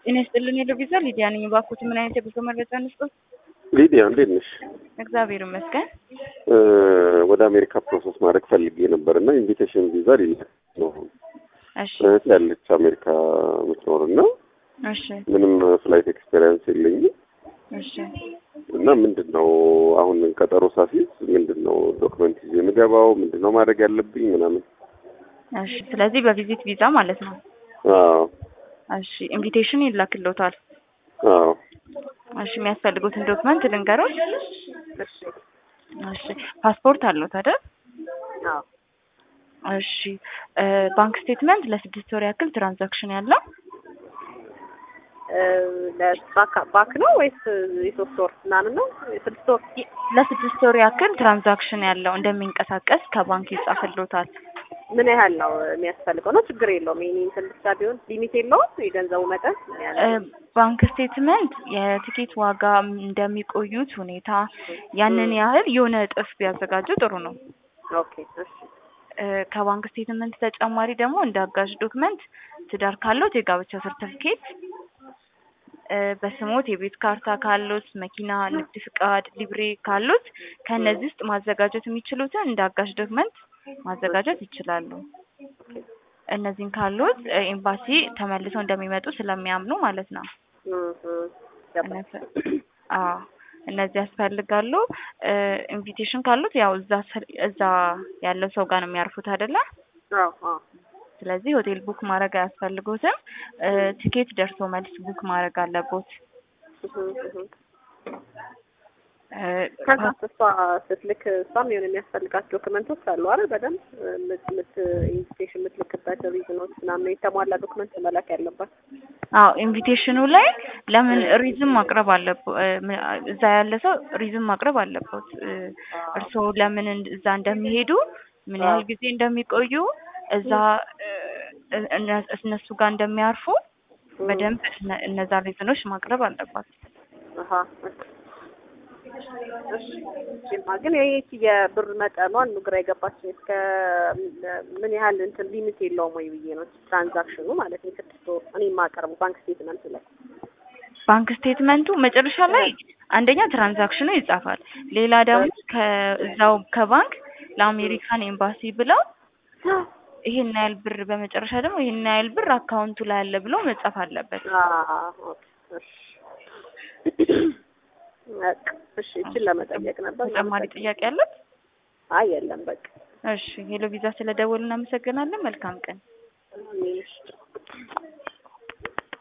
ጤና ይስጥልን ሄሎ ቪዛ ሊዲያ ነኝ። እባክዎት ምን አይነት የጉዞ መረጃ እንስጦት? ሊዲያ እንዴት ነሽ? እግዚአብሔር ይመስገን። ወደ አሜሪካ ፕሮሰስ ማድረግ ፈልጌ ነበር እና ኢንቪቴሽን ቪዛ ሊላክ ነው። እሺ እህት ያለች አሜሪካ የምትኖር እና እሺ ምንም ፍላይት ኤክስፔሪንስ የለኝም እሺ እና ምንድን ነው አሁን ቀጠሮ ሳሲዝ ምንድን ነው ዶክመንት ይዤ የምገባው ምንድን ነው ማድረግ ያለብኝ ምናምን? እሺ ስለዚህ በቪዚት ቪዛ ማለት ነው። አዎ እሺ ኢንቪቴሽን ይላክልዎታል። አዎ እሺ የሚያስፈልጉትን ዶክመንት ልንገሮት። እሺ ፓስፖርት አለዎት አይደል? አዎ እሺ እ ባንክ ስቴትመንት ለስድስት ወር ያክል ትራንዛክሽን ያለው ለባክ ባክ ነው ወይስ የሶስት ወር ምናምን ነው? የስድስት ወር ለስድስት ወር ያክል ትራንዛክሽን ያለው እንደሚንቀሳቀስ ከባንክ ይጻፍልዎታል። ምን ያህል ነው የሚያስፈልገው? ነው ችግር የለውም። ይሄን እንትን ብቻ ቢሆን ሊሚት የለውም የገንዘቡ መጠን ምን ያህል እ ባንክ ስቴትመንት የቲኬት ዋጋ እንደሚቆዩት ሁኔታ ያንን ያህል የሆነ እጥፍ ቢያዘጋጁ ጥሩ ነው። ኦኬ እሺ እ ከባንክ ስቴትመንት ተጨማሪ ደግሞ እንደ አጋዥ ዶክመንት ትዳር ካሎት የጋብቻ ሰርተፍኬት፣ እ በስሞት የቤት ካርታ ካሎት፣ መኪና፣ ንግድ ፍቃድ፣ ሊብሬ ካሎት ከእነዚህ ውስጥ ማዘጋጀት የሚችሉትን እንደ አጋዥ ዶክመንት ማዘጋጀት ይችላሉ። እነዚህን ካሎት እ ኤምባሲ ተመልሰው እንደሚመጡ ስለሚያምኑ ማለት ነው። እም እም ገባኝ። እነዚህ- አዎ እነዚህ ያስፈልጋሉ። እ ኢንቪቴሽን ካሉት ያው እዛ ስር- እዛ ያለው ሰው ጋር ነው የሚያርፉት አይደለ? አዎ አዎ ስለዚህ ሆቴል ቡክ ማድረግ አያስፈልጎትም። እ ቲኬት ደርሶ መልስ ቡክ ማድረግ አለቦት። እህም እህም እ ከዛ እሷ ስትልክ እሷም የሆነ የሚያስፈልጋት ዶክመንቶች አሉ አይደል? በደንብ ምት ምት ኢንቪቴሽን የምትልክበት ሪዝኖች ምናምን የተሟላ ዶክመንት መላክ ያለባት። አዎ ኢንቪቴሽኑ ላይ ለምን ሪዝም ማቅረብ አለቦ እ ም- እዛ ያለ ሰው ሪዝም ማቅረብ አለበት። እ እርስዎ ለምን እንድ- እዛ እንደሚሄዱ ምን ያህል ጊዜ እንደሚቆዩ እዛ እ እነ- እነሱ ጋር እንደሚያርፉ በደንብ እነ- እነዛ ሪዝኖች ማቅረብ አለባት። አሀ እሺ እሺማ ግን ይሄ የብር መጠኗን ግራ የገባችኝ እስከ ምን ያህል እንትን ሊሚት የለውም ወይ ብዬ ነው ትራንዛክሽኑ ማለት ነው። ስድስት ወር እኔ የማቀርቡ ባንክ ስቴትመንት ላይ ባንክ ስቴትመንቱ መጨረሻ ላይ አንደኛ ትራንዛክሽኑ ይጻፋል። ሌላ ደግሞ ከዛው ከባንክ ለአሜሪካን ኤምባሲ ብለው ይሄን ያህል ብር በመጨረሻ ደግሞ ይሄን ያህል ብር አካውንቱ ላይ አለ ብሎ መጻፍ አለበት። አዎ ኦኬ እሺ በቃ እሺ እችን ለመጠየቅ ነበር። ተጨማሪ ጥያቄ አለት? አይ የለም በቃ እሺ ሄሎ ቪዛ ስለደወሉ እናመሰግናለን። መልካም ቀን። እሺ